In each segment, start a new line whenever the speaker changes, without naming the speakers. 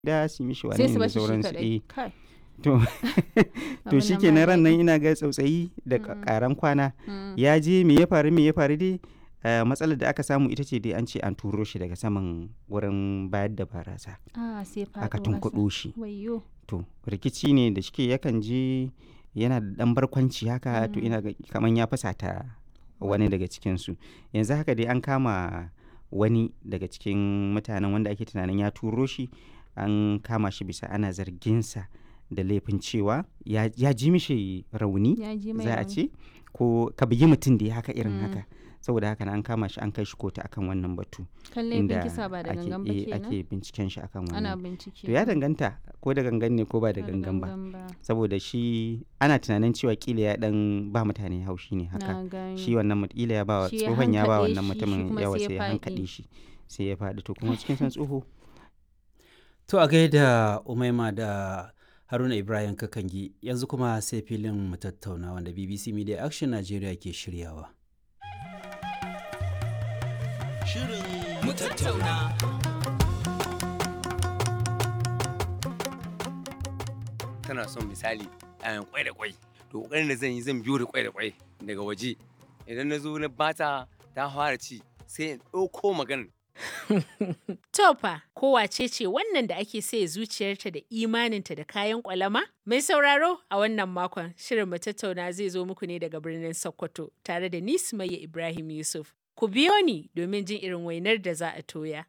da su mishi
sai
wane
su
ne da
bashi shi
sauransu
kadai
eh
kai
to to
abin
shi
nan
ke
ba
ran nan
daɗi.
ina ga tsautsayi da
Mm.
karan kwana
Mm.
ya je me ya faru me ya faru dai eh, matsalar da aka samu ita ce dai an ce an turo shi daga saman wurin bayar da barasa
ah sai faɗo
aka
ƙasa.
tunkuɗo shi
wayyo
to rikici ne da shike yakan je yana da ɗan barkwanci haka to
Mm.
ina ga kaman ya fusata wani daga cikinsu yanzu haka dai an kama wani daga cikin mutanen wanda ake tunanin ya turo shi an kama shi bisa ana zarginsa da laifin cewa ya, ya ji mishi rauni
ya ji mai
za a
rauni.
ce ko ka bugi mutum da ya haka irin
Mm.
haka saboda haka na an kama shi an kai shi kotu akan wannan batu
kan laifin kisa ba da
ake,
gangan ba
eh,
kenan
ake binciken shi akan
ana
wannan
bincike
to ya danganta ko da gangan ne ko ba da
Ba
gangan ba
ba
saboda shi ana tunanin cewa kila ya dan ba mutane haushi ne haka
na gani
shi wannan mut- kila ya ba wa
Shi ya
tsohon ya ba
hankaɗe
wannan
shi, shi
mutumin
kuma
yawa
sai ya
sai ya
faɗi.
hankaɗe shi sai ya faɗi to kuma cikin san tsoho
To a gaida Umaima da Haruna Ibrahim Kakangi yanzu kuma sai filin mu tattauna wanda BBC Media Action Nigeria ke shiryawa.
mu tattauna. Tana son misali ayan kwai da kwai. To kokarin da zan yi zan biyo da kwai da kwai daga waje. Idan na zo na bata ta fara ci sai in ɗauko maganar
Tofa, ko wace ce wannan da ake saye zuciyarta da imaninta da kayan kwalama? Mai sauraro a wannan makon shirin mu tattauna zai zo muku ne daga birnin Sokoto tare da ni Sumayya Ibrahim Yusuf. Ku biyo ni domin jin irin wainar da za a toya.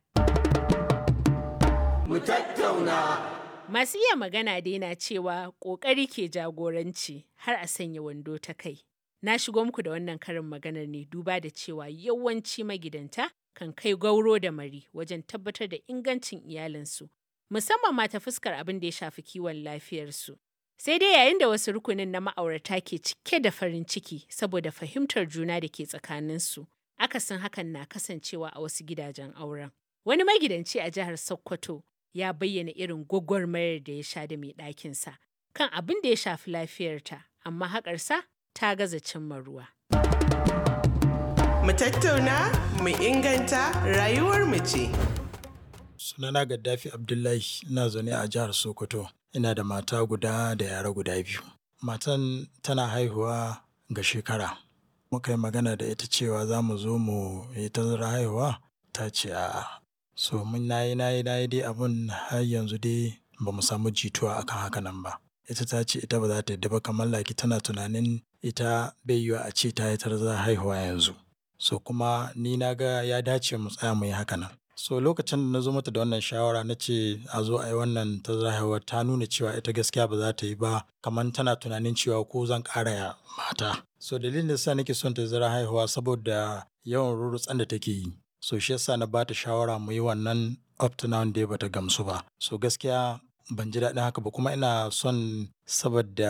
Masu iya magana dai na cewa ƙoƙari ke jagoranci har a sanya wando ta kai. Na shigo muku da wannan karin maganar ne duba da cewa yawanci magidanta kan kai gauro da mari wajen tabbatar da ingancin iyalinsu, musamman ma ta fuskar abin da ya shafi kiwon lafiyarsu. Sai dai yayin da wasu rukunin na ma'aurata ke cike da farin ciki saboda fahimtar juna da ke tsakaninsu, akasin hakan na kasancewa a wasu gidajen auren. Wani magidanci a jihar Sokoto ya bayyana irin gwagwarmayar da ya sha da mai ɗakinsa kan abin da ya shafi lafiyarta, amma haƙarsa ta gaza cimma ruwa.
Mu tattauna, mu inganta rayuwar mu ce.
Sunana Gaddafi Abdullahi ina zaune a jihar Sokoto. Ina da mata guda da yara guda biyu. Matan tana haihuwa ga shekara. Muka yi magana da ita cewa za mu zo mu yi tazara haihuwa ta ce a'a. So mun nayi nayi nayi dai abun har yanzu dai ba mu samu jituwa akan haka nan ba. Ita ta ce ita ba za ta yadda ba kamar laki tana tunanin ita bai yiwa a ce ta yi tazara haihuwa yanzu. So kuma ni na ga ya dace mu tsaya mu yi haka nan. So lokacin da na zo mata da wannan shawara na ce a zo a yi wannan tazara haihuwa ta nuna cewa ita gaskiya ba za ta yi ba kamar tana tunanin cewa ko zan ƙara ya mata. So dalilin da sa nake son tazara haihuwa saboda yawan rurutsan da take yi. So shi yasa na bata shawara mu yi wannan up to now dai bata gamsu ba. So gaskiya ban ji daɗin haka ba kuma ina son saboda